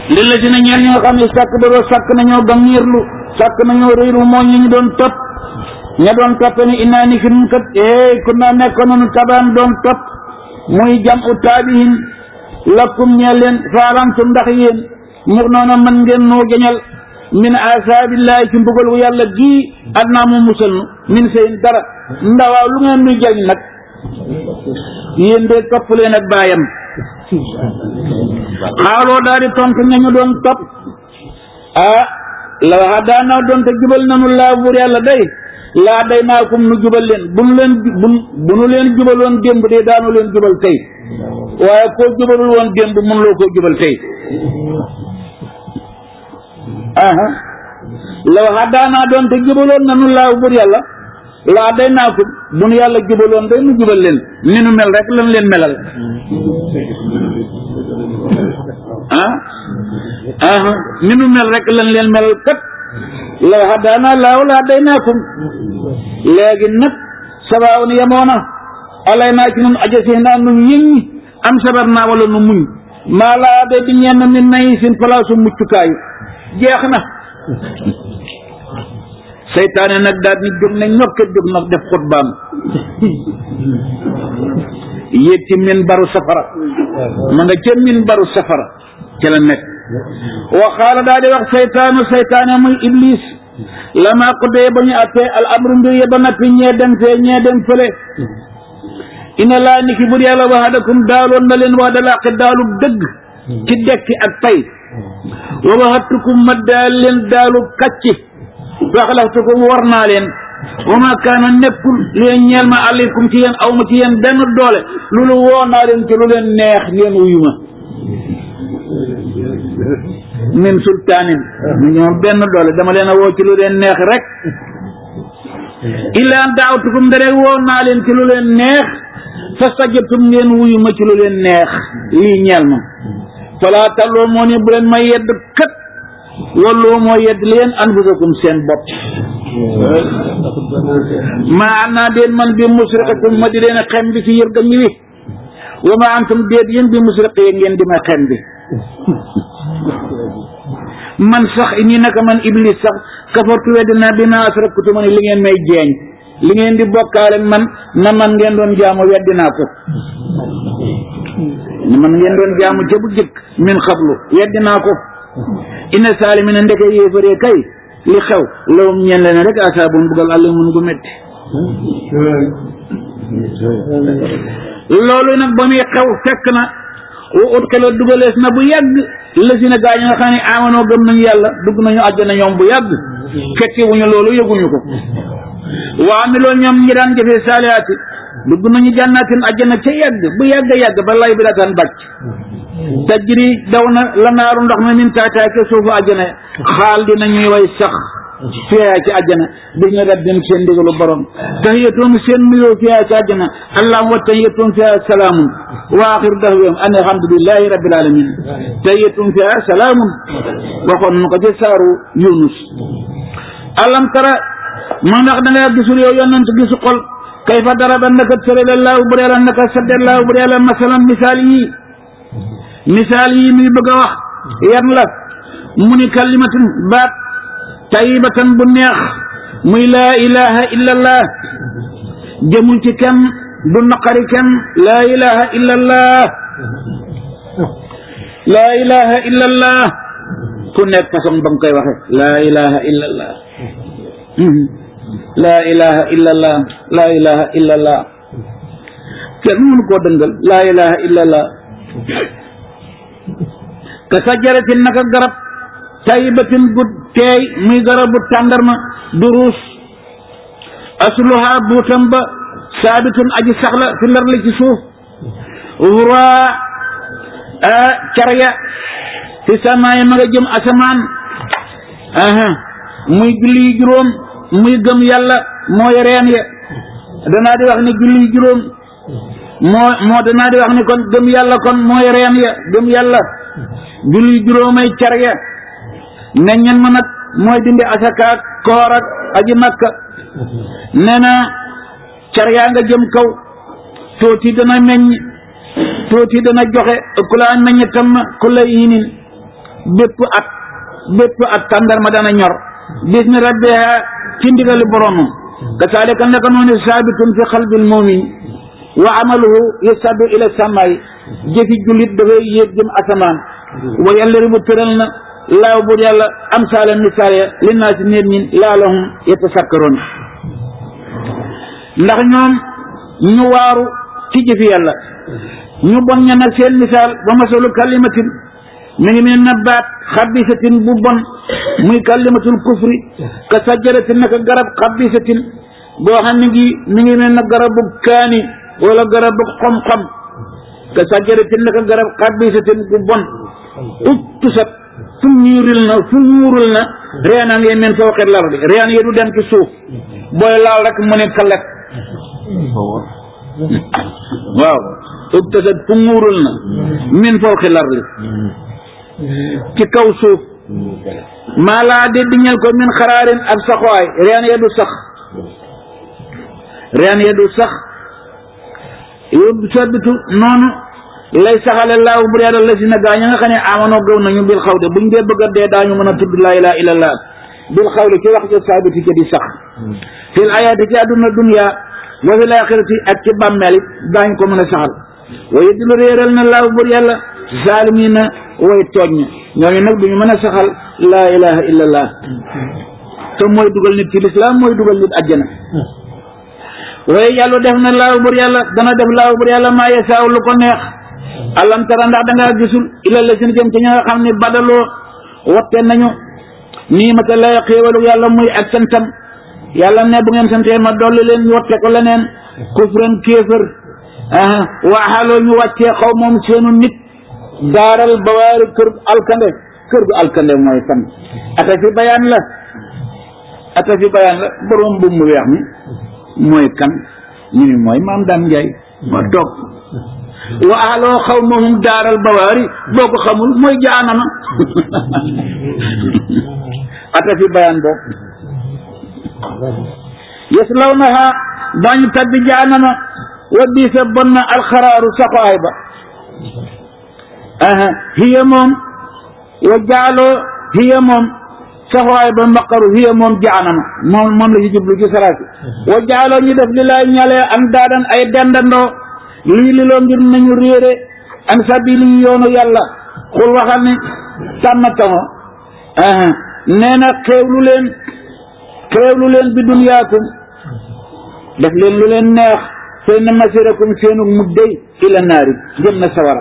li la si ne ñeen ñoo xam ne sàkk daroo sàkk nañoo gangiirlu sàkk nañoo réylu moo ñu ñu doon topp ña doon topp ni innaa ni ki nun kat eh ku naa nekkoon nañu tabaan doon topp muy jam u taabihin lakkum ñee leen faalantum ndax yéen mur noona mën ngeen noo jañal min asaabillahi ci mbugal wu yàlla gii adnaa mu musal nu min seen dara ndawaaw lu ngeen nuy jariñ nag yéen de topp leen ak baayam xaaloo daal di tontu ñañu doon topp ah la waxa daanaa doon te jubal nanu laa buur yàlla day laa day naakum nu jubal leen bu nu leen bu bu nu leen jubaloon démb de daanu leen jubal tey waaye koo jubalul woon démb mun loo koo jubal tey aha la waxa daanaa doon te jubaloon nanu laa buur yàlla laa day naakum bu nu yàlla jubaloon day nu jubal leen ni nu mel rek lan leen melal ah ah ni nu mel rek lan leen melal kat la hadaana laaw la hadaynakum léegi nag sabaaw ni yemoona alay naa ci nun ajasi naa nu yëññi am sabar naa wala nu muñ maa laa de di ñenn min nay sin palaasu muccukaayu jeex na seytaane nag daal ni jóg ne ñokket jóg nag def xutbaam yéeg ci min baru safara ma nga ca min baru safara ca la nekk wa xaala daal di wax seytaanu seytaane muy iblis lama qudee ba ñu attee al amru mbir ya ba nappi ñee dem fee ñee dem fële ina laa ni ki bur yàlla waxadakum daaloon na leen wax dalaqi daalu dëgg ci dekki ak pay wa waxatukum ma daal leen daalu kacci waxlaxtukum war naa leen wa ma kaana nekkul leen ñeel ma aleykum ci yéen aw ma ci yéen benn doole loolu woo naa leen ci lu leen neex ngeen wuyu ma min sultaanin mu ñoom benn doole dama leen a woo ci lu leen neex rek illa an daawtukum ndere woo naa leen ci lu leen neex fastajabtum ngeen wuyu ma ci lu leen neex lii ñeel ma falaa talloo moo ni bu leen ma yedd kat loolu moo yedd leen anfusakum seen bopp maa an naa déet man bi musriqikum ma di leen a xem bi ci yërgam wi wa ma antum déet yéen bi musriqi ngeen di ma xem bi man sax ñi naka man iblis sax kafartu weddi naa bi ma asraktu ma ni li ngeen may jeeñ li ngeen di bokkaale man na man ngeen doon jaamu weddi naa ko man ngeen doon jaamu ca bu jëkk min xablu weddi naa ko inna saalimina ndeke yéefaree kay li xew lawum ñeen leen rek asaabun bugal àll mun gu métti loolu nag ba muy xew fekk na wa ut xeloo dugalees na bu yàgg la si na gaa ñi nga xam ne amanoo gëm nañu yàlla dugg nañu àjjana ñoom bu yàgg fekki wuñu loolu yëguñu ko waa mi loolu ñoom ñi daan jëfee saalihaati dugg nañu jànnaatin àjjana ca yàgg bu yàgg yàgg ba lay bi daataan bàcc tajri daw na la naaru ndox mi min taataay ke suufu àjjana xaal dina ñuy way sax fiyaa ci àjjana bis na rabbim seen ndigalu borom tahiyatum seen nuyoo fiyaa ci àjjana allahumma wa tahiyatum fiyaa salaamun wa axiru dahwihim an alhamdulillahi rabbil alamin tahiyatum fiyaa salaamun waxoon nu ko ci saaru yunus alam tara ma ndax da nga gisul yow yonent gisu xol kayfa daraba naka tërale laahu bu dee la naka sadde laahu bu dee la masalan misaal yi misaal yi muy bëgg a wax yan la mu ni kalimatin baat tayibatan bu neex muy laa ilaha illa allah jëmul ci kenn du naqari kenn laa ilaha illa allah laa ilaha illa allah ku nekk façon ba nga koy waxe laa ilaha illa allah laa ilaha illa allah laa ilaha illa allah kenn mënu koo dëngal laa ilaha illa allah ka sajaratin naka garab tayibatin gu teey muy garabu tàndarma du ruus asluha buutam ba saabitun aji saxla fi lar li ci suuf wuraa carya fi samaay ma nga jëm asamaan aha muy julli juróom muy gëm yàlla mooy reen ya danaa di wax ni julli juróom moo moo danaa di wax ni kon gëm yàlla kon mooy reen ya gëm yàlla julli juróomay car ya meññan ma nag mooy dindi asakaak koor ak aji makka nee na car yaa nga jëm kaw tuuti dana meññ tuuti dana joxe ku la meññ tam ku la yinin bépp at bépp at tàndarma dana ñor bismi rabbiha ci ndigali boromam kasaalika naka noonu saabitun fi xalbil mumin wa amaluhu yasadu ila samaay jëfi jullit dafay yéeg jëm asamaan wa yàlla ribu tëral na laaw bur yàlla am saala misaal ya li naa si nit ñi laalahum yatasakkaroon ndax ñoom ñu waaru ci jëfi yàlla ñu bon ña nag seen misaal ba masalu kalimatin mi ngi mel na baat xabisatin bu bon muy kalimatul kufri ka sajaratin naka garab xabisatin boo xam ne ngi mi ngi mel na garabu kaani wala garabu xam-xam ka sajaratin naka garab xabisatin bu bon uttusat fu ñuuril na fu ñuurul na reena ngay men foo xet lar bi reen yi du dem ci suuf booy laal rek mu ne kalet waaw uttasat fu ñuurul na min foo xet lar li ci kaw suuf maa laa de diñel ko min xaraarin ab saxuwaay reen ya du sax reen ya du sax yóbbu sabbitu noonu lay saxale laaw bu yàlla la si na gaa ña nga xam ne amanoo gëw nañu bil xawde buñ dee bëgg a dee daañu mën a tudd laa ilaaha illallah bil xawle ci wax ja saabiti ca di sax fil ayaati ci àdduna dunya wa fil axirati ak ci bàmmeel it daañu ko mën a saxal wa yeddilu réeral na laaw bur yàlla zaalimiina way tooñ ñooñu nag duñu mën a saxal laa ilaha illallah te mooy dugal nit ci lislaam mooy dugal nit àjjana waaye yàlla def na laaw bur yàlla dana def laaw bur yàlla maa yasaaw lu ko neex alam tara ndax da ngaa gisul ila la seen jëm ci ña nga xam ne badaloo watte nañu nii ma ta lay xéewalu yàlla muy ak santam yàlla ne bu ngeen santee ma dolli leen ñu watte ko leneen kufran kéefër aha waaxaloo ñu wàccee xaw moom seenu nit daaral bawaari kër alkande kër gu alkande mooy fan ata fi bayaan la ata fi bayaan la borom bu mu weex mi mooy kan ñu ni mooy maam daan njaay ma toog wa aloo xaw mahum daaral bawaari boo ko xamul mooy jaanama ata fi bayaan boobu yaslawnaha dañu tabbi jaanama wa biisa bon na alxaraaru saxaay ba aha hiya moom wa jaaloo hiya moom saxaay ba mbaqaru hiya moom jaanama moom moom la ci jublu ci salaati wa jaaloo ñu def li lay ñalee an daadan ay dendandoo lii li loo ngir nañu réere an sabili yoonu yàlla xul waxal ni tàmmatamo aha nee na xeewlu leen xeewlu leen bi dunyaakum def leen lu leen neex fay na masirakum seenu muddey ila naari jëm na sawara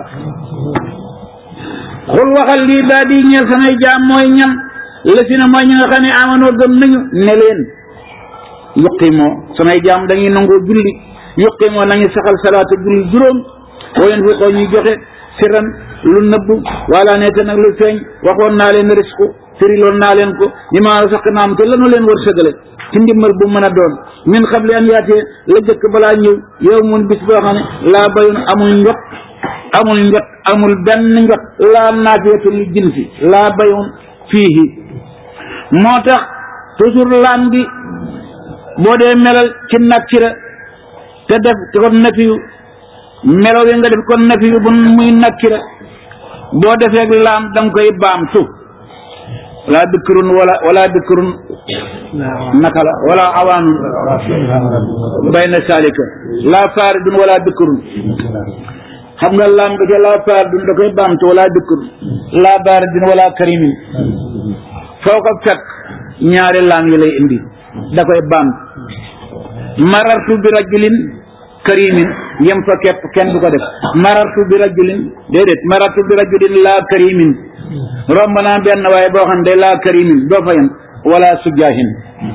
xul waxal lii daa di ñeel samay jaam mooy ñan la si na mooy ñi nga xam ne amanoo gëm nañu ne leen yuqimoo samay jaam dañuy nangoo julli yuqimoo nañu saxal salaata julli juróom wayen fi xoo ñuy joxe siran lu nëbb wala neete nag lu feeñ waxoon naa leen risku firiloon naa leen ko ñi ma sax naam te lanu leen war sëgale ci ndimbal bu mën a doon min xabli an yaatee la jëkk balaa ñëw yow mun bis boo xam ne laa bayun amul njot amul njot amul benn njot laa naafiyatu li jinsi laa bayun fiihi moo tax toujours laan bi boo dee melal ci nakkira te def ko nafiyu melo wi nga def ko nafiyu bu muy nakkira boo defeeg laam da nga koy baam suuf wala bikrun wala wala bikrun naka la wala awaanun bayna salika laa faaridun wala bikrun xam nga laam ga ca laa faaridun da koy baamtu wala bikrun laa baaridun wala karimin foo ko fekk ñaari laam yi lay indi da koy baamtu marartu bi rajulin karimin yem fa képp kenn du ko def marartu bi rajulin déedéet marartu bi rajulin laa karimin romb naa benn waaye boo xam ne day laa karimin doo fa yem wala sujaahin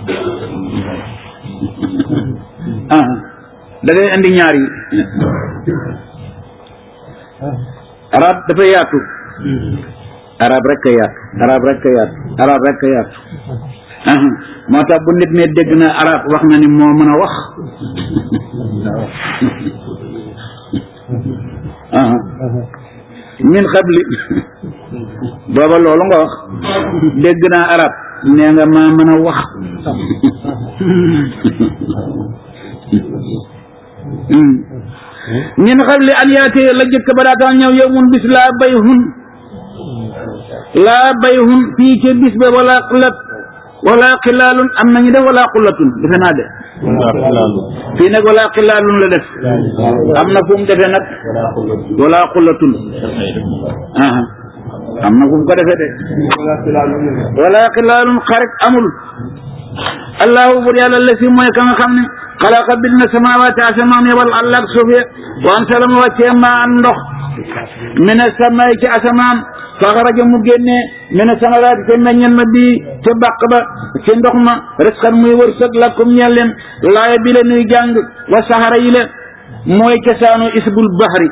ah da ngay indi ñaar yi arab dafa yaatu arab rek a yaatu arab rek a yaatu arab rek a yaatu ah moo tax bu nit ne dégg na arab wax na ni moo mën a wax ah min xabli booba loolu nga wax dégg naa arab nee nga maa mën a wax min xabli an yaatee la jëkk ba daataan ñëw yow mun bis laa bay hun laa bayhun fii ca bis ba wala xulat wala xilaalun am nañu def wala xulatun defe naa de fii nag wala xilaalun la def am na fu mu defee nag wala xulatun aha am na fu mu ko defee de wala xilaalun xarit amul allahu bur yàlla la si mooy ka nga xam ne xalaqa bind na samawaati asamaan ya wal àll ak suuf ya wa ansala mu wàccee maa ndox mina samay ci asamaan faxaraja mu génnee mina samaraati te meññen ma bii te bàq ba ci ndox ma risqan muy wërsëg lakum ñeel leen laaya bi la nuy jàng wa saxara yi la mooy cosaanu isbul bahri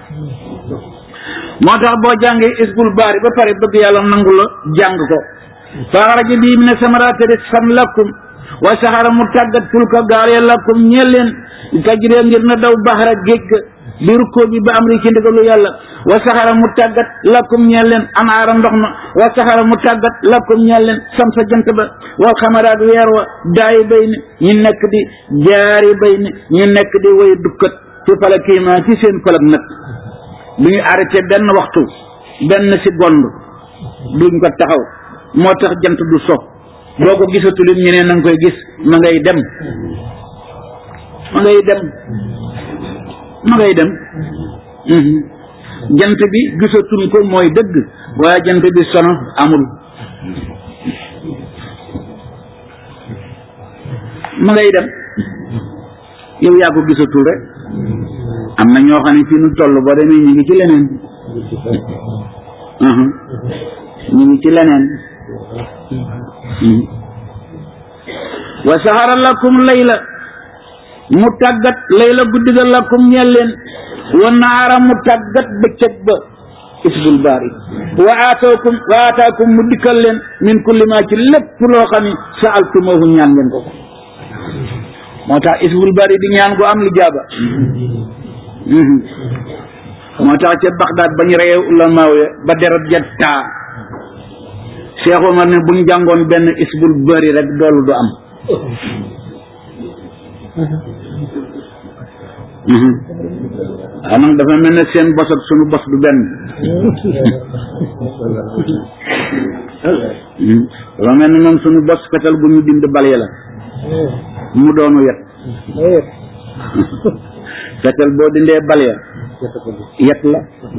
moo tax boo jàngee isbul bahri ba pare bëgg yàlla nangu la jàng ko faxaraja bii mina samaraati risqan lakum wa saxara mu tàggat fulka gaal ya lakum ñeel leen tajree ngir na daw bahra géej ga bi rukkoo bi ba am ri ci ndigalu yàlla wa saxara mu tàggat lakum ñeel leen anaara ndox ma wa saxara mu tàggat lakum ñeel leen samsa jant ba wal xamaraat weer wa daayi bay ni ñu nekk di jaari bay ni ñu nekk di way dukkat ci falakiima ci seen falak nag du ñu arrêté benn waxtu benn seconde duñ ko taxaw moo tax jant du so boo ko gisatulit ñeneen na nga koy gis ma ngay dem ma ngay dem ma ngay dem jant bi gisatuñ ko mooy dëgg waaye jant bi sono amul ma ngay dem yow yaa ko gisatul rek am na ñoo xam ne fii nu toll boo demee ñu ngi ci leneen ñu ngi ci leneen wa saxara lakum layla mu tàggat layla guddi ga lakum ñeel leen wa naara mu tàggat bëccëg ba isbul baari wa aataakum wa aataakum mu dikkal leen min kulli ma ci lépp loo xam ne saaltumoohu ñaan ngeen ko moo tax isbul baari di ñaan gu am li jaaba moo tax ca Baxdaad ba ñu reyee ulamaaw ya ba deret ja taa Cheikh Omar ne buñ jàngoon benn isbul bari rek doolu du am anam dafa mel ne seen bos ak sunu bos du benn dafa mel ne moom sunu bos fetal bu ñu dind balye la mu doonu yet fetal boo dindee balya yet la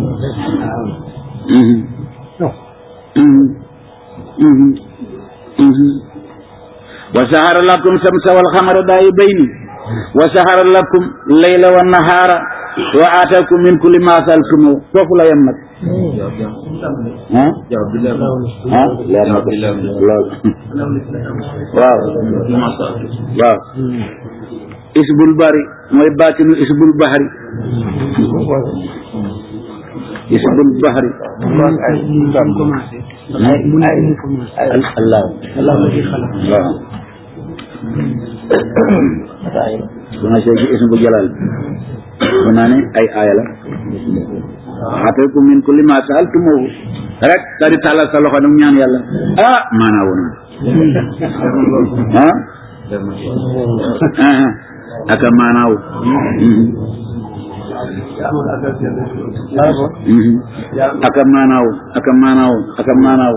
wa saxara lakum samsa wal xamara daayi bayni wa saxara lakum layla wa nahaara wa aataakum min kulli ma saaltumu foofu la yem nag ah ah leer na ko lool waaw waaw isbul bari mooy baatinu isbul bahri isbul bahri allah waaw bu ma see ci ismu jalal bu naa ne ay aaya la aataakum min kulli ma saaltumuhu rek daal di tàllal sa loxo nag ñaan yàlla ah maanaa woon ah aka maanaaw aka maanaaw aka maanaaw aka maanaaw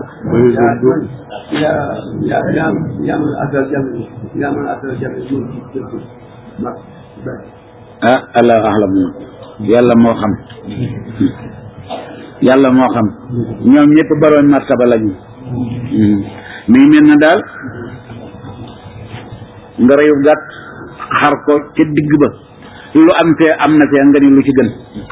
ah allah ahlam yàlla moo xam yàlla moo xam ñoom ñëpp baroon martaba lañu mi ngi mel na daal nga reyu gàtt xar ko ca digg ba lu am fee am na fee nga ni lu ci gën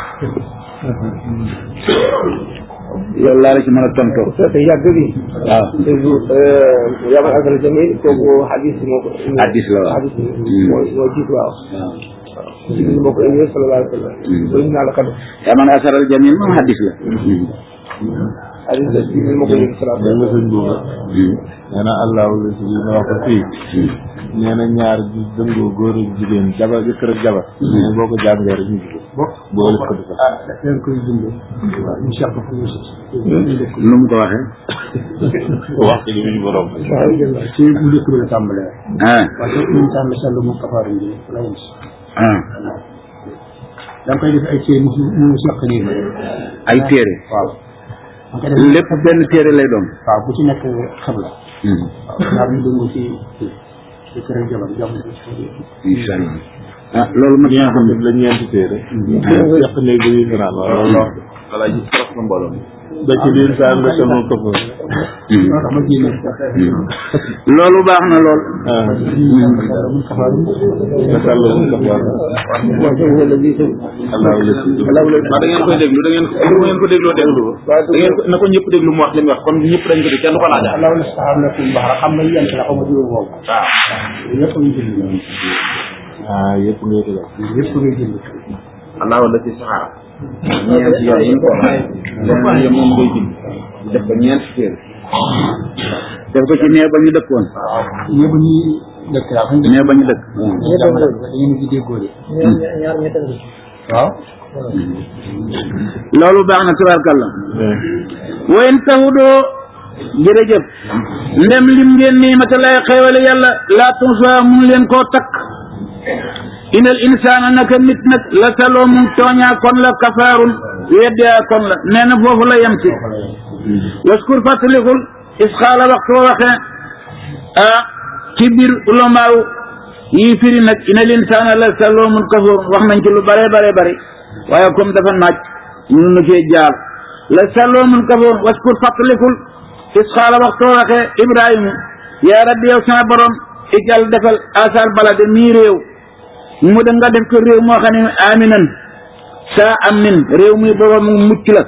loolu laa la ci mën a tontoo yàgg bi waaw yamal asal jamil kooku hadis moo ko hadis la waaw hadis moo moo jiit waaw jibril moo ko indi sallallahu alayhi wa sallam loolu naa la kado yaa man asaral jamil moom hadis la hadis la jibril moo ko indi sallallahu alayhi wa sëñ boobu nee na allahu la si ma wax ko fii nee na ñaar ji dëngoo góor ak jigéen jabar jëkkër ak jabar nee boo ko jàngee rek ñu jigéen boole ko defal ah dañ koy dundee waaw incha allah lu mu ko waxee wax ko ñu borom ci bu njëkk bi la tàmbalee ah parce que ñu tàmm sell mu kafaar yi la yem si ah da nga koy def ay téere mu mu seq nii ay téere waaw lépp benn téere lay doon waaw bu ci nekk xibla waaw ñaar ñu dëngu ci ci kër ak jabar jàmm incha allah ah loolu ma ñi nga xam ne la ñeenti téere yàq néeg bi ñuy fanaan waaw loolu wax wala ji trop na mbooloo mi ba ci biir saa nga sama këpp moo tax ma génne loolu baax na lool ah mun kafaru nga sàll mu kafaar allahu lasi waaw da ngeen koy déglu da ngeen bu ngeen ko dégloo déglu da ngeen ko na ko ñëpp déglu mu wax li mu wax kon ñëpp dañ ko dégg kenn du ko laajaat alaw la saxaar na kum baxara xam nga yent la xaw ma juróom boobu waaw yëpp ñu jënd ah yëpp ngay ko def yëpp ngay jënd allahu la ci saxaar ñeent yooyu yi ñu ko wax leneen yëpp moom koy bind def ko ñeent téere def ko ci nee ba ñu dëkkoon yëpp ñi dëkk yaa fañ nee ba ñu dëkk jàmm da ngeen di déggoo de waaw loolu baax na tabarkalla wayen tahudoo jërëjëf ndem lim ngeen nii mata lay xeewale yàlla laa tunsa mun leen koo takk inal insaana naka nit nag la saloo mun tooñaa kon la kafaarun weddaa kon la nee na foofu la yem ci waskur fàttalikul is xaala waxtu wa waxee ah ci biir ulamaaw yi firi nag inal insaana la saloo mun kafaarun wax nañ ci lu bare bare bare waaye comme dafa naaj mënu nu cee jaar la saloo mun kafaarun waskur fàttalikul is xaala waxtu wa waxee ibrahima yaa rabbi yow sama borom ijal defal asal balade mii réew mu da nga def ko réew moo xam ne aminan saa am nin réew muy booba mu mucc la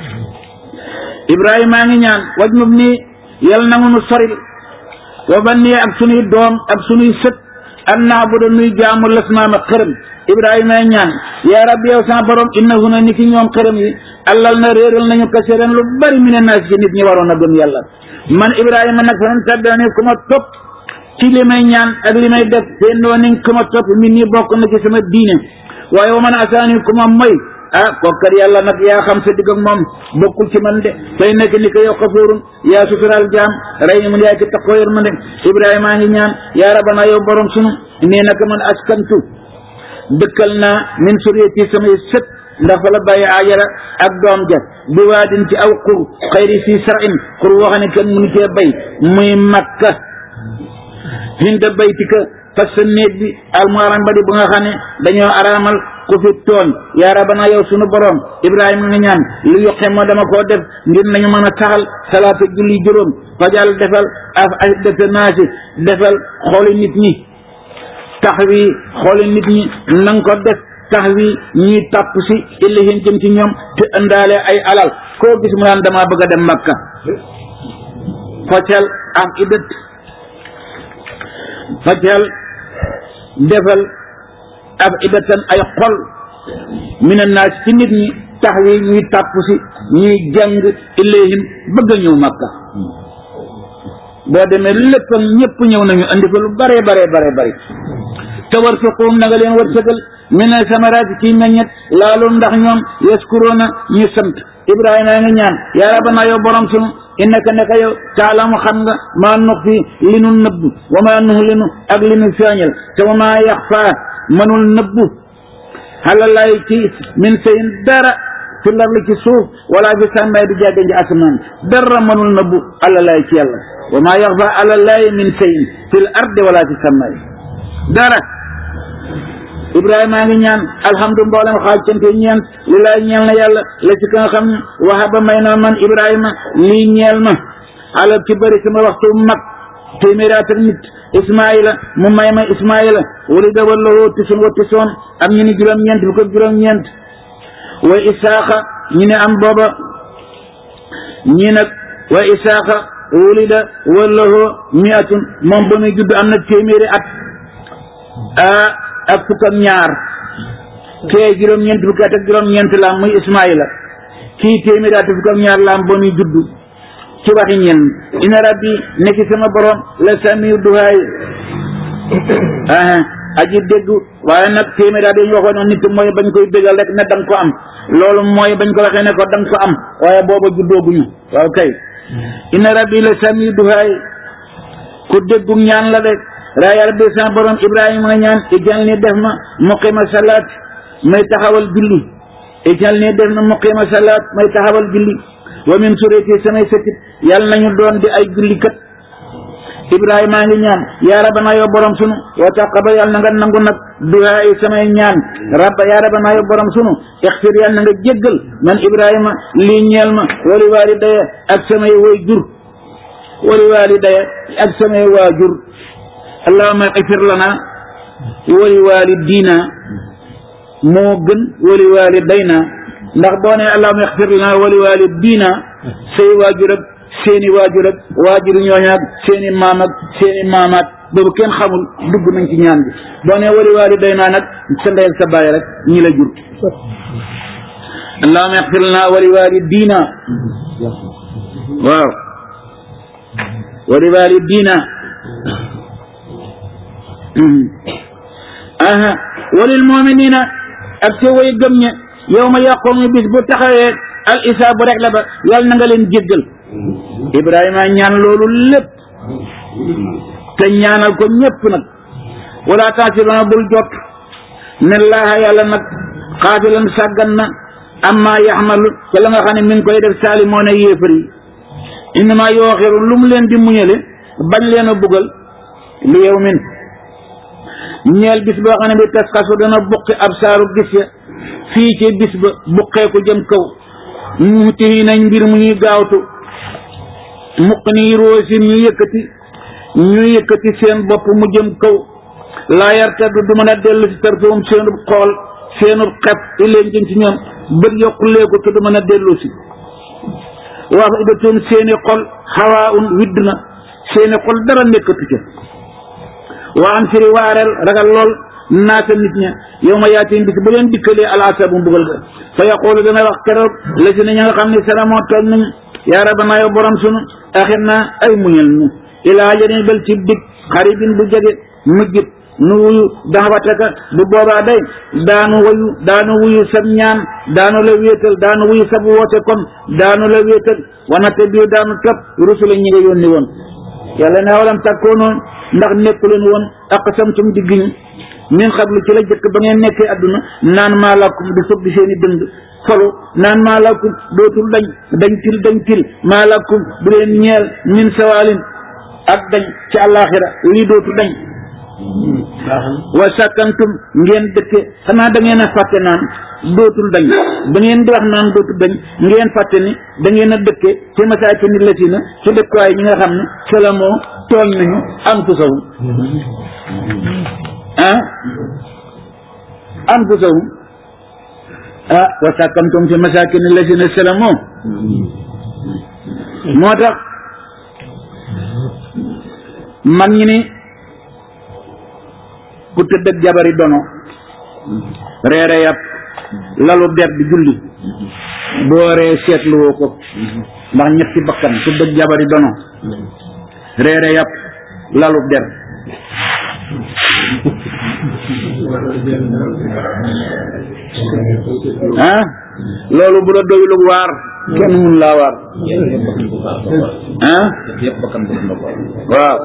ibrahima maa ngi ñaan waj nub nii yal na nu soril wa ban nii ak sunuy doom ak sunuy sët an naa bu da nuy jaamu lasnaama xërëm ibrahima ay ñaan yaa rabbi yow sama borom innahuna ni ki ñoom xërëm yi allal na réeral nañu kasiran lu bari mi ne naas ci nit ñi waroon a gëm yàlla man ibrahima nag fa man tabbani ku ma topp ci li may ñaan ak li may def te ndoo ni ku ma topp min ñi bokk na ci sama diine waaye wa man asaani ku ma moy ah kokkat yàlla nag yaa xam sa digg ak moom bokkul ci man de tey nekk ni ko yow xafuurun yaa sutural jaam rey mun yaay ki takkoo yor ma de ibrahima a ngi ñaan yaa rabana yow borom sunu nee naka man askantu dëkkal naa min suriyati samay sët ndax fa la bàyyi ajara ak doom ja bi waadin ci aw xur xayri fii sarin xur woo xam ne kenn mënu cee bay muy makka hinda baytika fas sa néeg bi almuharam ba di bu nga xam ne dañoo araamal ku fi tooñ yaa rabana yow sunu borom ibrahima nga ñaan lu yoqe ma dama koo def ngir nañu mën a taxal salaata julli juróom fajal defal af ay defe naasi defal xooli nit ñi tax wi xooli nit ñi nang ko def tax wi ñuy tàpp si illihin jëm ci ñoom te ëndaale ay alal koo gis mu naan dama bëgg a dem makka fajal ak idat fajal defal ab idatan ay xol mina naas ci nit ñi tax wi ñuy tàpp si ñuy jàng ilayhim bëgg a ñëw makka boo demee lépp ak ñëpp ñëw nañu andi ko lu bare bare bare bare te war fiquum na nga leen wërsëgal mina samaraati ci meññet laalu ndax ñoom yaskuroona ñu sant ibrahima nga ñaan yaa rabbana yow borom sunu innaka naka yow taalamu xam nga maa nux fi li nu nëbb wa maa nux li nu ak li nu feeñal te wa maa yaxfaa mënul nëbbu xalalay ci min sayin dara fi larli ci suuf wala fi sàmmaay di jàggan ji asamaan dara mënul nëbbu alalay ci yàlla wa maa yaxfaa alalay min sayin fi l ardi wala fi sàmmaay dara ibrahima a ngi ñaan alhamdu mboolem xaaj cante ñeent li laay ñeel na yàlla la ci ka nga xam ne waxa ba may na man ibrahima lii ñeel ma alal ci bëri sama waxtu mag téeméeraat ak nit ismaila mu may ma ismaila wali da walla woo tisun wa tisoon am ñu ni juróom-ñeent bu ko juróom-ñeent wa isaaqa ñu ne am booba ñi nag wa isaaqa wulida walla woo miatun moom ba muy judd am na téeméeri at ah ak fukk ak ñaar kee juróom-ñeent fukk at ak juróom-ñeent la am muy Ismaïla kii téeméeri at fukk ak ñaar la am ba muy juddu ci waxi ñen ina rabbi nekk sama borom la samiu duhaay ah aji dégg waaye nag téeméeri at yi ñu waxoon nit mooy bañ koy bégal rek ne danga ko am loolu mooy bañ ko waxee ne ko danga ko am waaye booba juddooguñu waaw kay ina rabbi la samiu duhaay ku déggu ñaan la de raaya rabbi sama borom ibrahima nga ñaan ijal ni def ma muqima salaat may taxawal julli ijal ni def ma muqima salaat may taxawal julli wa min surati samay sëtit yàlla nañu doon di ay jullikat ibrahima ngi ñaan yaa rabbana yow borom sunu wa taqabal yàlla na nga nangu nag duhaa yi samay ñaan rabba yaa rabbana yow borom sunu ixfir yàlla na nga jéggal man ibrahima lii ñeel ma wali walidaya ak samay way jur wali walidaya ak samay waajur allahumma ixfir lana wali walidina moo gën wali walidayna ndax boo nee allahumma ixfir lana wali walidina say waajur ak seeni waajur ak waajur ñooñu ak seeni maam ak seeni maamaat boobu kenn xamul dugg nañ ci ñaan bi boo nee wali walidayna nag sa ndey ak sa baay rek ñi la jur allahumma ixfir lana wali walidina waaw wali walidina aha walil muminina ak te way gëm ñe yow ma yàqoomu bis bu taxawee al isaabu rek la ba yàlla na nga leen jéggal ibrahima ñaan loolu lépp te ñaanal ko ñépp nag wala taasirona bul jot ne laaha yàlla nag xaafilan sàggan na amma yaxmalu ca la nga xam ne mi ngi koy def saali moo ne yéefar yi innama yooxiru lu mu leen di muñale bañ leen a bugal li yow min ñeel bis boo xam ne bi tas xasu dana buqi ab saaru gis ya fii ci bis ba buqeeku jëm kaw muutihi nañ mbir mu ñuy gaawtu muq nii roosin ñu yëkkati ñu yëkkati seen bopp mu jëm kaw laa yartaddu du mën a dellu si tarfahum seenub xool seenub xef ileen jëm ci ñoom bët yokkuleeku te du mën a dellu si waa fa idatum seeni xol xawaa un widd na seeni xol dara nekkatu ca waa am siri waareel ragal lool naata nit ña yow ma yaatiin bis bu leen dikkalee alaasa bu mbugal ga fa yaqulu dana wax keroog la si ne ña nga xam ne salamoo toog nañu yaa rabbana yow borom sunu axir naa ay muñal nu ilaa ajalin bel ci dig xaribin bu jege mujjit nu wuyu daxawataka bu boobaa day daanu wayu daanu wuyu sab ñaan daanu la wéetal daanu wuyu sab woote kon daanu la wéetal wanate bii daanu topp rusula ñi nga yónni woon yàlla ne walam takkoonoo ndax nekku leen woon aqsamtum diggiñu min xablu ci la jëkk ba ngeen nekkee adduna naan maa lakum di fëgg seeni dënd folu naan maa lakum dootul dañ dañ til dañ til maa lakum du leen ñeel min sawaalin ak dañ ci àllaaxira lii dootu dañ wa sàkkantum ngeen dëkke xanaa da ngeen a fàtte naan dootul dañ ba ngeen di wax naan dootul dañ ngeen fàtte ni da ngeen a dëkke ci masaaki ni la si na ci dëkkuwaay ñi nga xam ne salamoo tooñ nañu anfusahum ah anfusahum ah wa sàkkantum ci masaaki ni la si na salamoo moo tax man ñi ni ku tëdd ak jabari dono reere yàpp lalu der di julli boo ree seetluwoo ko ndax ñetti bakkan tëdd ak jabari dono reere yàpp lalu der ah loolu bu la doyul waar kenn mun laa waar ah yëpp bakkan bu ndox waaw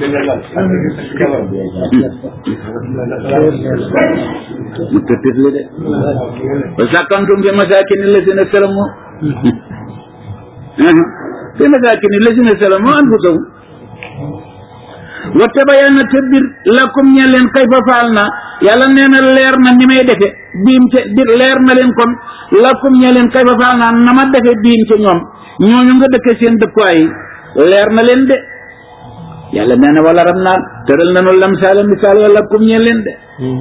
mu tëttit li de wa sàkkantum fi masaakin lazina salamu fi masaakin lazina salamu anfusahum wa tabayyana te bir lakum ñe leen kayfa faal na yàlla nee na leer na ni may defe biim ca bir leer na leen kon lakum ñe leen kayfa faal na na ma defe biim ca ñoom ñooñu nga dëkke seen dëkkuwaay yi leer na leen de yàlla nee na wala ram naan tëral nanu lamsaala misaal ya lakum ñe leen de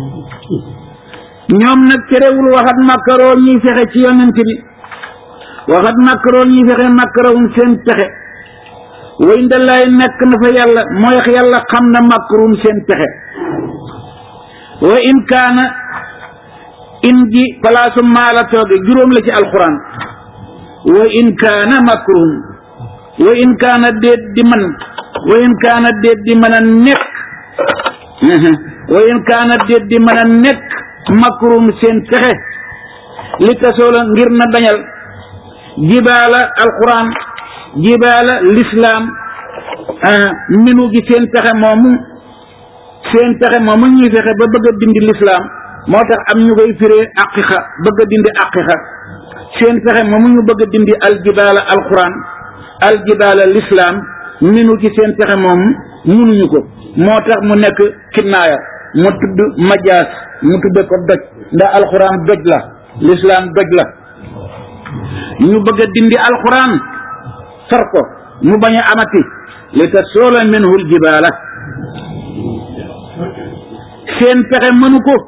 ñoom nag terewul waxat makkaroo ñuy fexe ci yonent bi waxat makkaroo ñuy fexe makkarawum seen pexe way ndalaay nekk na fa yàlla mooy yàlla xam na makkarum seen pexe wa in kaana in ji palaasu maala tooge juróom la ci alquran wa in kaana makruhum wa in kaana déet di man wa in kaana déet di mën a nekk wa in kaana déet di mën a nekk makruhum seen pexe li tasoola ngir na dañal jibaala alquran jibaala lislaam minu gi seen pexe moomu seen pexe moomu ñuy fexe ba bëgg a dindi lislaam moo tax am ñu koy firee aqiqa bëgg a dindi aqiqa seen pexe ma mu ñu bëgg a dindi aljibaala alquran aljibaala lislaam minu ci seen pexe moom munuñu ko moo tax mu nekk kinnaaya mu tudd majaas mu tudde ko doj ndax alquran doj la lislaam doj la ñu bëgg a dindi alquran far ko mu bañ a amati li ta soola minhul jibaala seen pexe mënu ko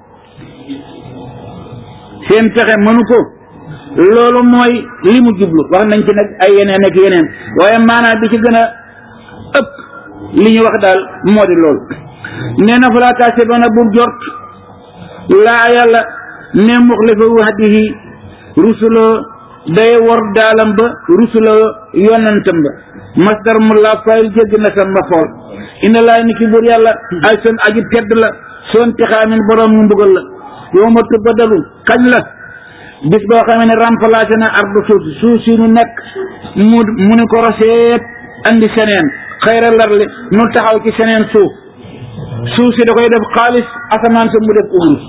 seen pexe mënu ko loolu mooy li mu jublu wax nañ ci nag ay yeneen ak yeneen waaye maanaam bi ci gën a ëpp li ñu wax daal moo di loolu nee na falaa taasibanna bu jort laa yàlla ne muxlifa wahdihi rusuloo day wor daalam ba rusuloo yonantam ba masdar mu la fayil jégg na sa ma xool inna laa ni ki buur yàlla ay seen aji tedd la soon tixaamin borom mu mbugal la yow ma tubadalu kañ la bis boo xamee ne remplacé na ardu suuf si suuf si nu nekk mu mu ni ko roseet andi seneen xayra larli nu taxaw ci seneen suuf suuf si da koy def xaalis asamaan sa mu def ko wurus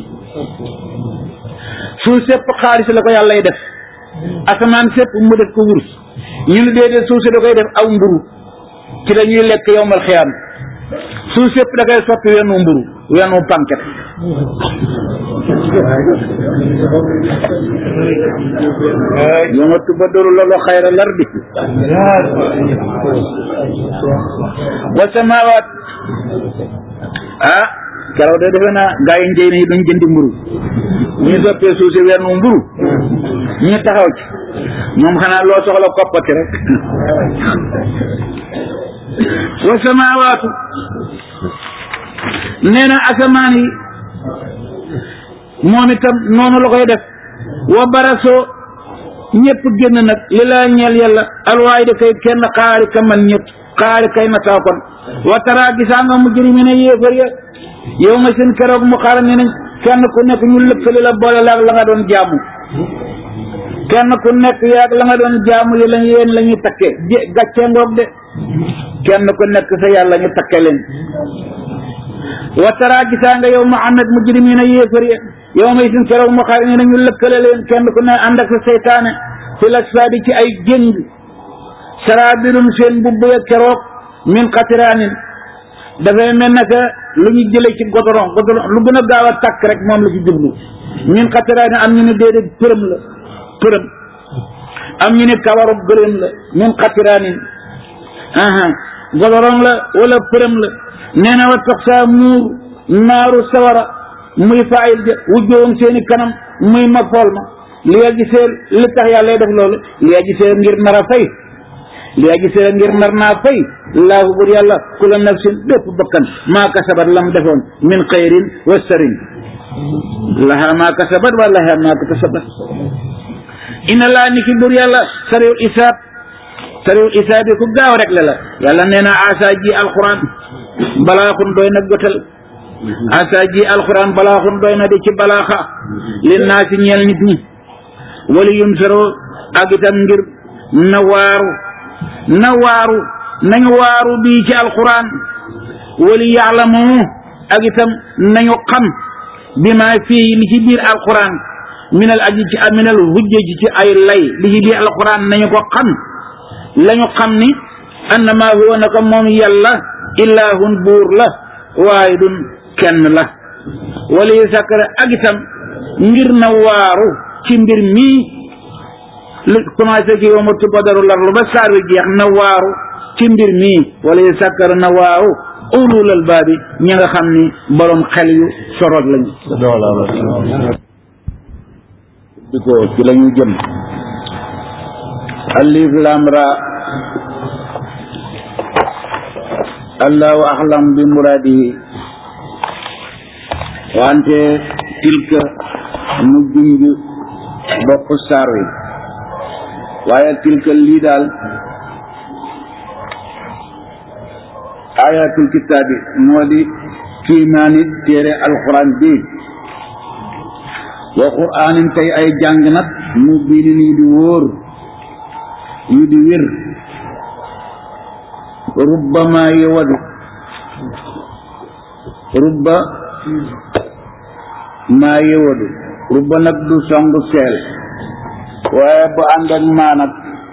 suuf sépp xaalis la ko yàllay def asamaan sépp mu def ko wurus ñu ne déedéet suuf si da koy def aw mburu ci dañuy lekk yowmal xiyaam suuf sépp da koy soppi wenu mburu wenu panket yoma tubaddalu lolu xayra lardi wa samawat ah keroog de defe naa gaa yi njëy nañu duñ jëndi mburu ñu soppee suuf si wenn mburu ñu taxaw ci moom xanaa loo soxla koppati rek wa samawaatu nee na asamaan yi moom itam noonu la koy def wa barasoo ñëpp génn nag li laa ñeel yàlla alwaay da kay kenn xaari ka man ñëpp xaari kay nataaw kon wa taraa gisaa nga mujrimi ne yéefar ya yow nga seen keroog mu xaar ne nañ kenn ku nekk ñu lëkkali la boole la ak la nga doon jaamu kenn ku nekk yaag la nga doon jaamu yi lañ yéen la ñuy takkee jé gàccee ngoog de kenn ku nekk sa yàlla ñu takke leen wa taraa gisaa nga yow Muhammad mujrimina yéefar ya yow may sin keroog mu xaar ne nañu lëkkale leen kenn ku ne ànd ak sa seytaane fi la saadi ci ay jéng saraabilum seen mbubb ya keroog min xatiraanin dafay mel ne que lu ñu jëlee ci godoron godoron lu gën a gaaw a tàkk rek moom la ci jublu min xatiraanin am ñu ne déedéet përëm la përëm am ñu ne kawaru gëléem la min xatiraanin aha godoron la wala përëm la nee na wa tax saa muur naaru sawara muy faayil ja wujjoom seeni kanam muy ma fool ma li yaa gisee li tax yàlla def loolu li yaa gisee ngir nar a fay li yaa gisee ngir nar naa fay laahu bur yàlla kula nafsin bépp bakkan maa kasabat lam defoon min xayrin wa sarin laha maa kasabat wa laha maa kasabat inna laa ni ki bur yàlla sariwul isaab sariwul isaab yi ku gaaw rek la la yàlla nee na asa ji alquran balaaxun doy na gotal asa ji alquran balaaxun doy na di ci balaaxa lin naa si ñeel nit ñi wali yun saro ak itam ngir na waaru na waaru nañu waaru bii ci alquran wali yaalamu ak itam nañu xam bi ma fii li ci biir alquran minal aji ci minal hujja ji ci ay lay li ci biir alquran nañu ko xam lañu xam ni annama huwa naka moom yàlla ilaahun buur la waahidun kenn la wala yu sakkara ak itam ngir na waaru ci mbir mii lu commencé ci yow ma tubadaru larlu ba saar wi jeex na waaru ci mbir mii wala yu sakkara na waaru ulul albaabi ñi nga xam ni borom xel yu sorot lañu di ko ci lañu jëm alif lam ra allahu axlam bi muradihi wante tilka mu junj bopp saar wi waaye tilka lii daal ayatul kitaabi moo di kiimaani téere alquran bi wa quraanin tey ay jàng nag mu biinin yu di wóor yu di wér rubbama yewadu rubba maa yewadu rubba nag du songu seel waaye bu ànd ak maa nag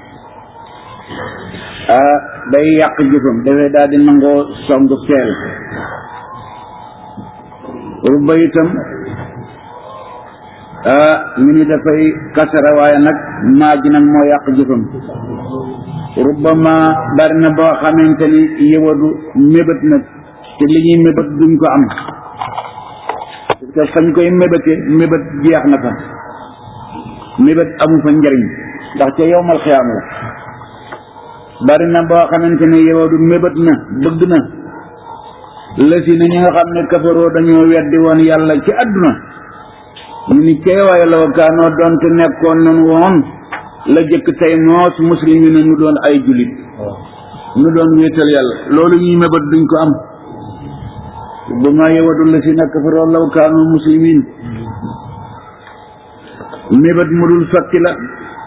ah day yàq jëfam dafay daal di nangoo song teel rubba itam ah ñu ni dafay kasara waaye nag maa ji nag moo yàq jëfam rubba ma bari na boo xamante ni yëwadu mébét nag te li ñuy mébét duñ ko am parce que fañ koy mébéte mébét jeex na fa mébét amu fa njariñ ndax ca yowmal xiyaam la bari na boo xamante ne yëwadu mébét na bëgg na lësi na ñi nga xam ne kafaroo dañoo weddi woon yàlla ci àdduna ñu ni kay waaye la kaanoo doonte nekkoon nañu woon la jëkk tey moos muslim yi ne nu doon ay julit nu doon wéetal yàlla loolu ñuy mébét duñ ko am ba ma yewadu la si nekk fa law kaanu muslimin mébét mu dul sotti la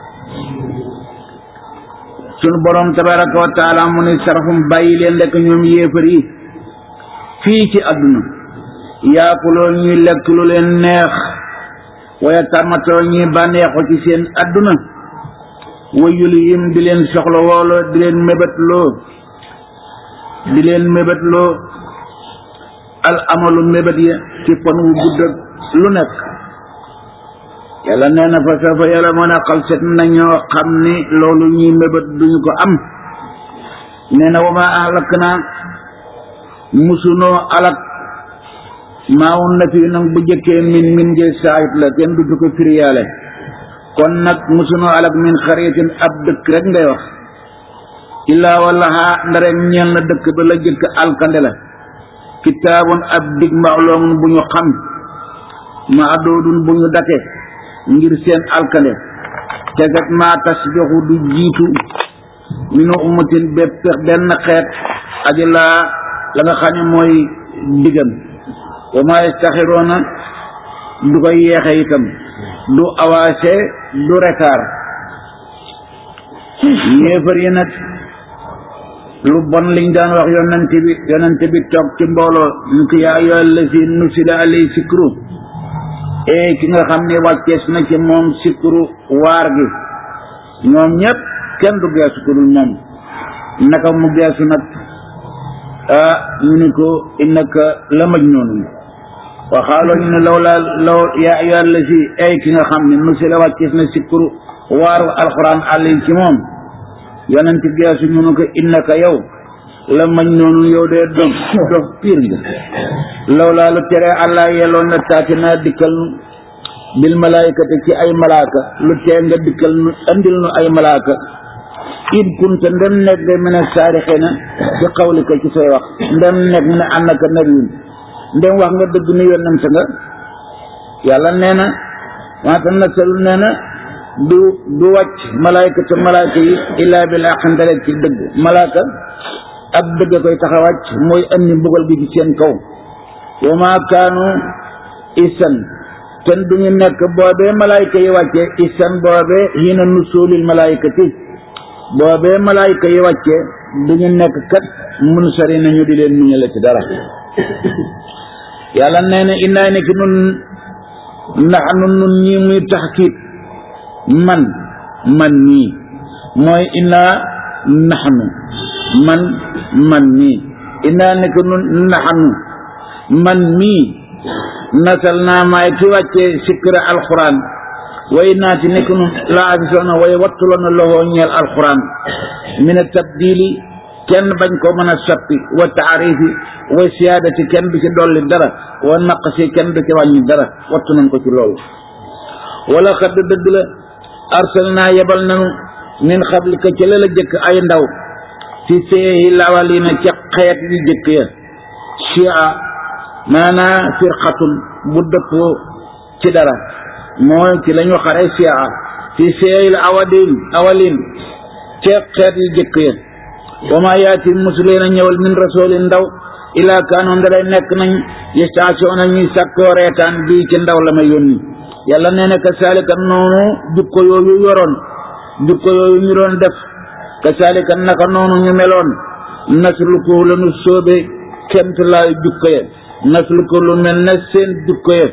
sunu borom tabaraka wa taala mu ne sarafum bàyyi leen lekk ñoom yéefar yi fii ci àdduna yaakuloo ñuy lekk lu leen neex waya tàmmatoo ñuy bànneexu ci seen àdduna wayuli yim di leen soxla wooloo di leen mébétloo di leen mébétloo al amalu mébét ya ci fan wu gudd ak lu nekk yàlla nee na fa safa yàlla mën a xal set nañoo xam ni loolu ñuy mébét duñu ko am nee na wama alak naa musunoo alak maawun na fi nag bu jëkkee min min jël saayit la kenn du ko firiyaale kon nag musunoo alak min xaritin ab dëkk rek ngay wax illaa wala xaa ndare ñeel na dëkk ba la jëkk alkande la kitaabun ab dig maaloomun bu ñu xam ma adoodun bu ñu date ngir seen alkande tegat maa tasbixu du jiitu minu ummatin bépp benn xeet aji laa la nga xam ne mooy digam wa maa yastaxiroona du koy yeexe itam du avancé du retard yéefar yi nag lu bon liñ daan wax yonante bi yonante bi toog ci mbooloo ñu ko yaa ayyuha allazi nusila alay sikru ee ki nga xam ne wàccees na ci moom sikru waar gi ñoom ñëpp kenn du geesu ku dul moom naka mu geesu nag ah ñu ni ko innaka la majnun wa xaaloo ñu ne law laa law yaa ayyuha allazi ee ki nga xam ne nusila wàccees na sikru waaru alquran alay ci moom yonent geesu ñu ne ko innaka yow la mañ noonu yow dee dof dof piir nga law laa lu tere allah yeloon na taati naa dikkal nu bil malaayikati ci ay malaaka lu tee nga dikkal nu andil nu ay malaaka in kunta ndem nekk de mën a saarixina ci xawlika ci say wax ndem nekk mu ne annaka nabiyun ndem wax nga dëgg ni yonent nga yàlla nee na waata nasalu nee na du du wàcc malaayka te malaayka yi illaa bil haqq ndale ci dëgg malaaka ak dëgg koy tax a wàcc mooy andi mbugal gi ci seen kaw wa maa kaanu isan ten duñu nekk boobee malaayka yi wàccee isan boobee hiina nusuulil malaayikati boobee malaayka yi wàccee duñu nekk kat mun sari nañu di leen muñale ci dara yàlla nee na innaay nekk nun naxnu nun ñi muy taxkiit man man mii mooy innaa naxnu man man mii innaa nekk nun naxnu man mii nasal naa maay ki wàccee sikkira alquran way naati nekk nun laa afisoona way wattuloona loxoo ñeel alquran mina tabdili kenn bañ ko mën a soppi wa taarifi wa siyaadati kenn du ci dolli dara wa naqsi kenn du ci wàññi dara wattu nañ ko ci loolu wala xadd dëgg la arsalnaa yebal nanu min xablika ci la la jëkk ay ndaw ci seehi lawalina ca xeet yu jëkk ya chia maanaa firqatun bu dëppoo ci dara mooy ci la ñu xare chia ci seehi awadin awalin ca xeet yu jëkk ya wa maa yaati musuleena ñëwal min rasulin ndaw ilaa kaanu ndaray nekk nañ yestaasiona ñuy sàkkoo reetaan bii ci ndaw la ma yónni yàlla nee na kasaalika noonu jukko yooyu yoroon jukko yooyu ñu doon def kasaalika naka noonu ñu meloon nasluku la nu sóobe kemt laay jukko ya nasluku lu mel ne seen jukko ya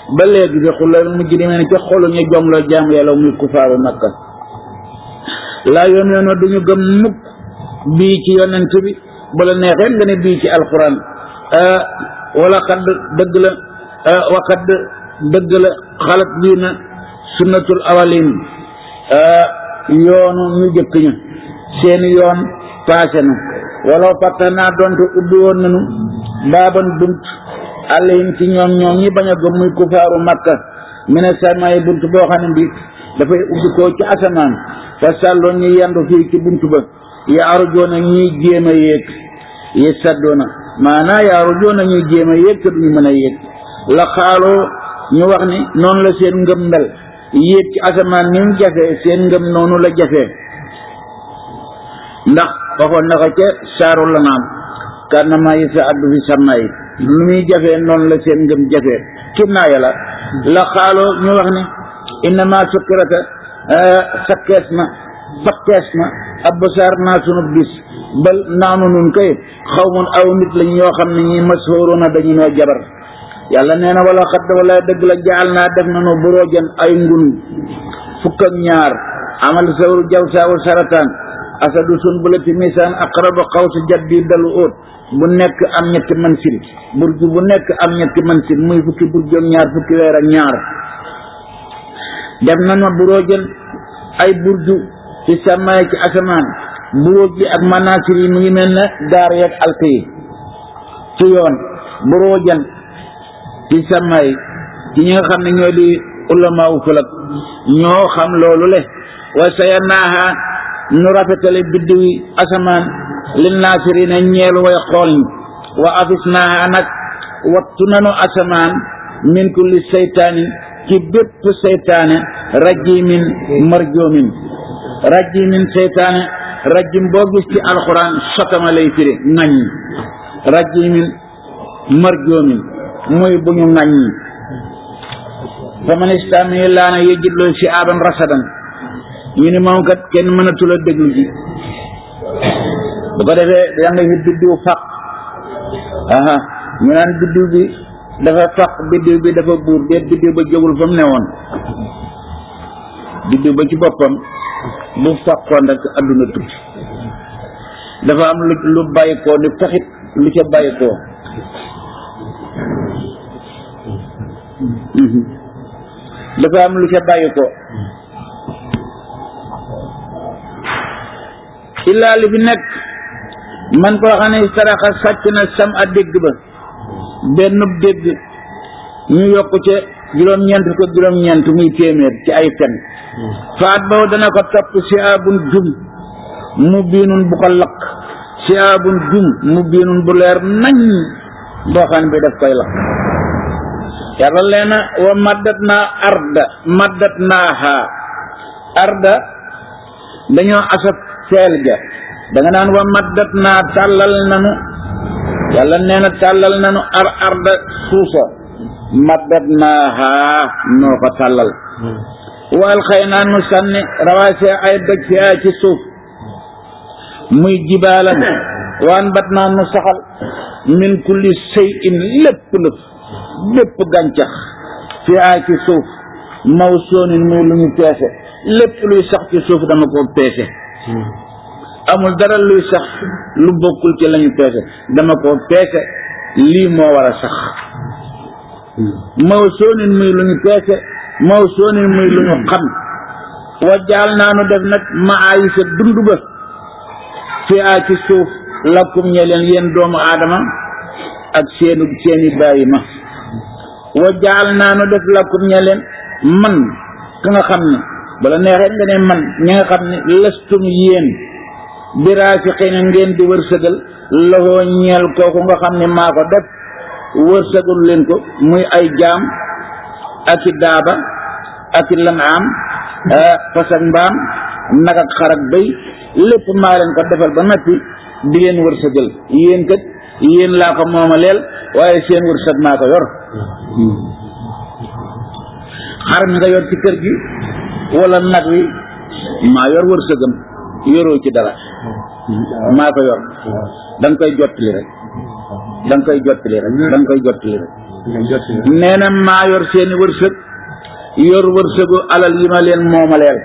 ba léegi bi xulal mujrimina ca xolu ñu jom la jaam yàlla muy kufaaru makka laa yoon yoon duñu gëm mukk bii ci yonent bi bala neexee nga ne bii ci alquran wala xadd dëgg la waxadd dëgg la xalat bii na sunnatul awalin yoonu ñu jëkk ñu seeni yoon paase na wala fàtta naa donte ubbi woon nañu baaban bunt àllayim ci ñoom ñoom ñi bañ a gëm muy kufaaru makka mi ne samay bunt boo xam ne bi dafay ubbi ko ci asamaan fa sàlloon ñu yendu fii ci bunt ba yaaru joona ñuy jéem a yéeg yi saddoona maanaa yaaru joona ñuy jéem a yéeg te duñu mën a yéeg la xaaloo ñu wax ni noonu la seen ngëm mel yéeg ci asamaan ni mu jafee seen ngëm noonu la jafee ndax waxoon na ko ca saaru la naam kànnama yi sa addu fi sàmma yi lu muy jafee noonu la seen ngëm jafee kim naa yàlla la xaaloo ñu wax ni innama sukkirata sakkees na fakkees na absaar naa sunu bis bal naanu nun kay xaw mun aw nit lañ ñoo xam ne ñi masóoruna dañu noo jabar yàlla nee na wala xadd wala dëgg la jaal naa def nanu buroojan ay ngun fukk ak ñaar amal sawru jaw saawu sarataan asadu sun bu la ti misaan aqraba xaw si jaddi dalu óot bu nekk am ñetti mansil burju bu nekk am ñetti mansil muy fukki burju ak ñaar fukki weer ak ñaar def nanu buroojan ay burju ci sàmmaay ci asamaan buróoj bi ak manasir yi mu ngi mel ne gaar yeeg alk yi ci yoon buróojan ci sàmmaay ci ñi nga xam ne ñoo di ulamaawu falak ñoo xam loolu le wa saya naaha nu rafetale biddiw yi asamaan li naasirina ñeel way xool ñi wa afis naaha nag wattu nanu asamaan min kulli seytaani ci bépp seytaane rajimin marjoomin rajimin seytaane rajim boo gis ci alxuraan sotama lay firi ŋaññi rajimin marjoomin muy bu ñu ŋaññi fa man istami laana yejidloo si aaban rasadan ñu ni moom kat kenn mënatul a déglu ji bu ko defee da nga fi biddiw faq aha ñu naan biddiw bi dafa faq biddiw bi dafa buur déet biddiw ba jógul fa mu ne woon biddiw ba ci boppam bu faqoon rek adduna tukki dafa am lu lu bàyyikoo ni taxit lu ca bàyyikoo dafa am lu ca bàyyikoo illaa li fi nekk man koo xam ne saraxa sàcc na sam a dégg ba benn dégg ñu yokk ca juróom-ñeent ko juróom-ñeent muy téeméer ci ay fen faat boobu dana ko topp si abun jum mu biinun bu ko lakk si abun jum mu biinun bu leer nañ boo xam bi daf koy lakk yàlla leena wa maddat naa arda maddat naaha arda dañoo asab feel ga da nga naan wa maddat naa tàllal nanu yàlla nee na tàllal nanu ar arda suusa maddat naaha noo ko tàllal waal xëy naa nu sànni rawaase ay doj fi ay ci suuf muy jibaalan waan bat naa nu saxal min kulli sey in lépp lëf lépp gàncax fi ay ci suuf maw soonin muy lu ñu peese lépp luy sax ci suuf dama ko peese amul dara luy sax lu bokkul ci lañu peese dama ko peese lii moo war a sax maw soonin muy lu ñu peese maw soonin muy lu ñu xam wa jaal naa nu def nag maayi sa dund ba fi a ci suuf lakkum ñe leen yéen doomu aadama ak seenu seeni bàyyi ma wa jaal naa nu def lakkum ñe leen man ka nga xam ne bala neexee nga ne man ñi nga xam ne lastum yéen biraasi xëy na ngeen di wërsëgal loxoo ñeel kooku nga xam ne maa ko def wërsëgal leen ko muy ay jaam ak i daaba ak i lanaam fas ak mbaam nag ak xar ak béy lépp maa leen ko defal ba noppi di leen wërsëgal yéen kat yéen laa ko moomaleel waaye seen wërsëg maa ko yor xar mi nga yor ci kër gi wala nag wi maa yor wërsëgam yoroo ci dara maa ko yor da nga koy jottali rek da nga koy jottali rek da nga koy jottali rek nga jot nee na maa yor seeni wërsëg yor wërsëgu alal yi ma leen moomaleel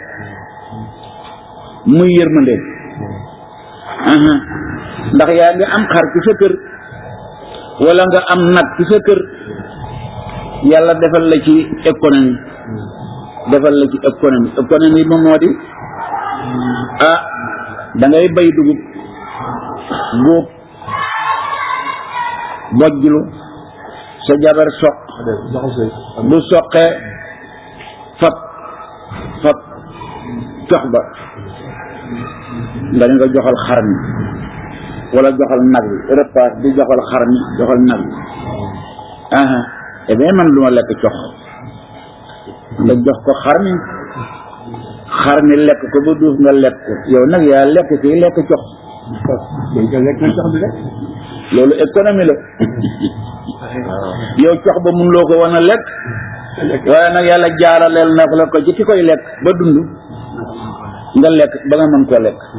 muy yërmande aha ndax yaa ngi am xar ci sa kër wala nga am nag ci sa kër yàlla defal la ci économie defal la ci économie économie moom moo di ah da ngay bay dugub góob bojjlu sa jabar soq bu soqee fab fab cox ba nga ne nga joxal xar mi wala joxal nag bi repas di joxal xar mi joxal nag bi aha eh bien man lu ma lekk cox nga jox ko xar mi xar mi lekk ko ba duuf nga lekk ko yow nag yaa lekk kii lekk cox dañ ko lekk na sax bi rek loolu économie la yow cox ba mun loo ko wan a lekk waaye nag yàlla jaaraleel na la ko ci ki koy lekk ba dund nga lekk ba nga mën koo lekk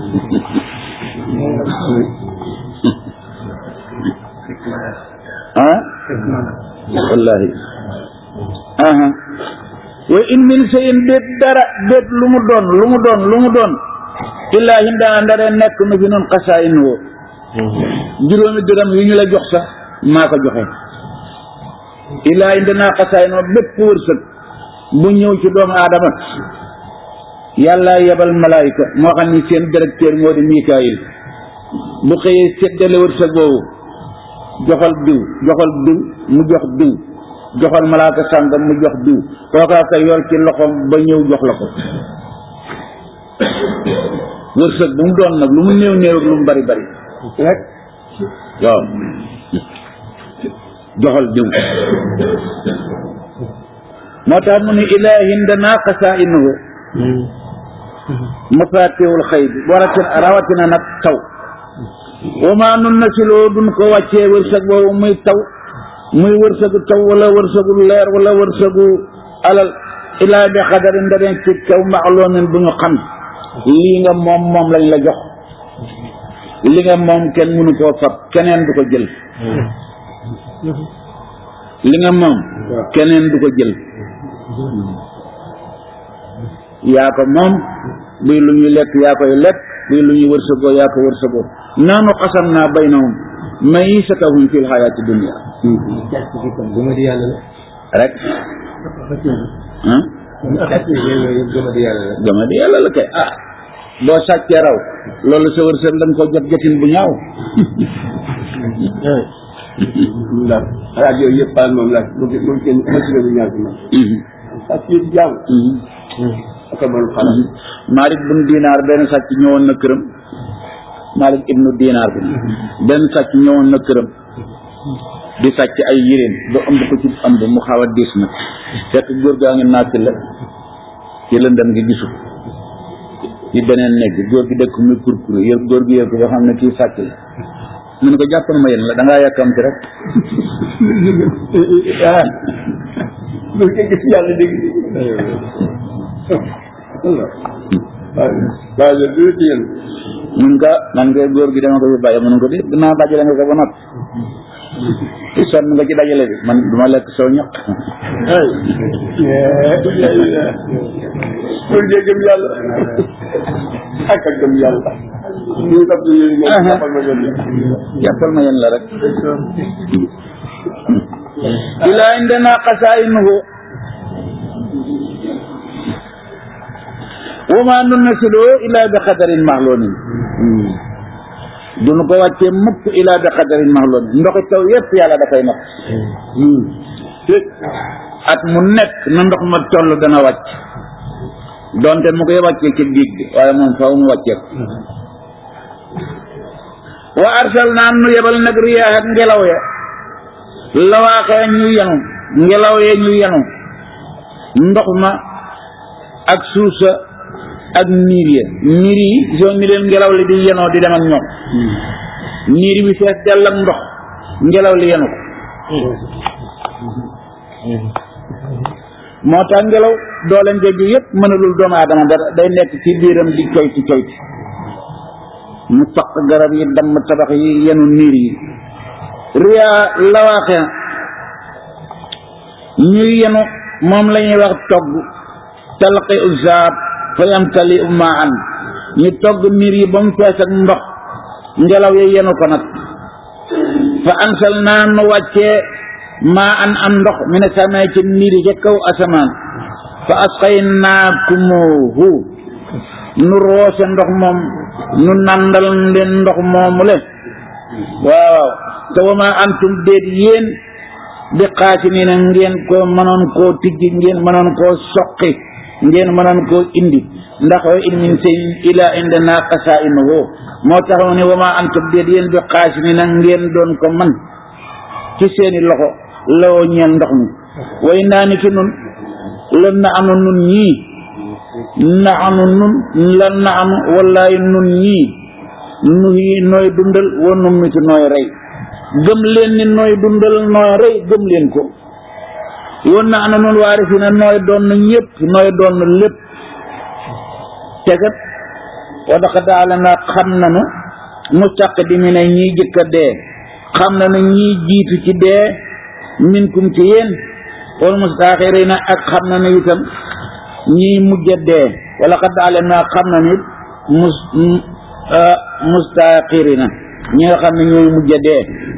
ah wallahi aha wa in min shay'in déet dara déet lu mu doon lu mu doon lu mu doon illaa hindaa ndare nekk nu fi noon xasaayin woo juróomi dërëm yu ñu la jox sax maa ko joxe illaa indinaa xasaayin woo bépp wërsëg bu ñëw ci doomu aadama yàlla yebal malaayika moo xam ni seen directeur moo di Mikaayil bu xëyee séddale wërsëg boobu joxal diw joxal diw mu jox diw joxal malaaka sàngam mu jox diw kookaa ko yor ci loxoom ba ñëw jox la ko wërsëg bu mu doon nag lu mu néew néew ak lu mu bari bari rek waaw joxal diw moo tax mu ni ilaa hindana xasaa'inuhu mafaatihul xayb waratina rawatina nag taw wa maa nun nasiloo duñ ko wàccee wërsëg boobu muy taw muy wërsëgu taw wala wërsëgu leer wala wërsëgu alal ilaa bi xadarin ndareen ci kaw maxloomin bu ñu xam lii nga moom moom lañ la jox li nga moom kenn mënu koo fab keneen du ko jël li nga moom keneen du ko jël yaa ko moom buy lu ñuy lekk yaa koy lekk buy lu ñuy wërsëgoo yaa ko wërsëgoo naanu xasam naa baynahum maisatahum fil xayaati dunia gëma di yàlla la rek ah gëma di yàlla la gama di yàlla la kay ah boo sàccee raw loolu sa wërsëg da nga ko jot jotin bu ñaaw ndax xalaat yooyu yëpp paal moom la moom moom kenn xasina bu ñaar ci man ak yëpp jaaw ak man xalaat Malik bun dinaar benn sàcc ñëwoon na këram Malik ibnu dinaar bi benn sàcc ñëwoon na këram di sàcc ay yéreem ba ëmb ko ci ëmb mu xaw a diis nag fekk góor gaa ngi natt la ci lëndëm gi gisu ci beneen néeg bi góor gi dëkk muy kurkure yër góor gi yër ko ba xam ne kii sàcc la mu ne ko jàppal ma yéen la da ngaa yàkkamti rek ah loolu kay gis yàlla dégg waaw waaw loolu du ci yéen mun nga man nga góor gi dama ko fi bàyyi mun ko di dinaa dajale nga ko ba noppi sonn nga ci dajale bi man duma lekk soo ñaq pour dee gëm yàlla ak ak gëm yàlla ñu dab yooyu moom jàppal ma gëm yàlla jàppal ma yéen la rek ilaa indana xasaayinuhu wa ma nunnasilu ila bi xadarin maxlumin duñu ko wàccee mukk ila bi xadarin maxlumin ndoxi taw yépp yàlla dafay natt at mu nekk na ndox ma toll dana wàcc donte mu koy wàccee ci diig bi waaye moom faw mu wàccee ko wa arsalnaa nu yebal nag riyaax ak ngelaw ya lawaaxee ñu yenu ngelaw ya ñu yenu ndox ma ak suusa ak niir ya niir yi soo ni leen ngelaw li di yenoo di dem ak ñoom niir bi fees dell ak ndox ngelaw li yenu ko moo tax ngelaw doole njëgg yëpp mënalul doomu aadama dara day nekk ci biiram di coyti coyti mu faq garab yi damm tabax yi yenu niir yi riya lawaaxe ñuy yenu moom la ñuy wax togg talqi usaab fa yamtali maan ñu togg miir yi ba mu fees ak ndox ngelaw yi yenu ko nag fa ansal naa nu wàccee maa an am ndox mi ne samee ci miir yi ca kaw asamaan fa asqaynaakumuhu nu roose ndox moom nu nandal leen ndox moomu le waaw te wa ma antum déet yéen bi xaasi nii na ngeen ko mënoon koo tijji ngeen mënoon koo soqi ngeen mënoon koo indi ndax wa in min shay'in illa indana xasaa'inuhu moo tax mu ne wa ma antum déet yéen bi xaasi nii na ngeen doon ko man ci seeni loxo lawoo ñeel ndox mi way naa ni ki nun lan na anu nun ñii na anu nun lan na anu wallaay nun ñii nu yi nooy dundal wa nu mitu nooy rey gëm leen ni nooy dundal nooy rey gëm leen ko woon na anu nun waari fi ne nooy doon ñëpp nooy doon lépp tegat wa daxa daala na xam nanu mustaqdimi ne ñii jëkka dee xam na ne ñii jiitu ci dee minkum ci yéen wal mustaaxirina ak xam na ne itam ñii mujj a dee wala xad alim naa xam na nit mus mustaaxirina ñi nga xam ne ñooy mujj a dee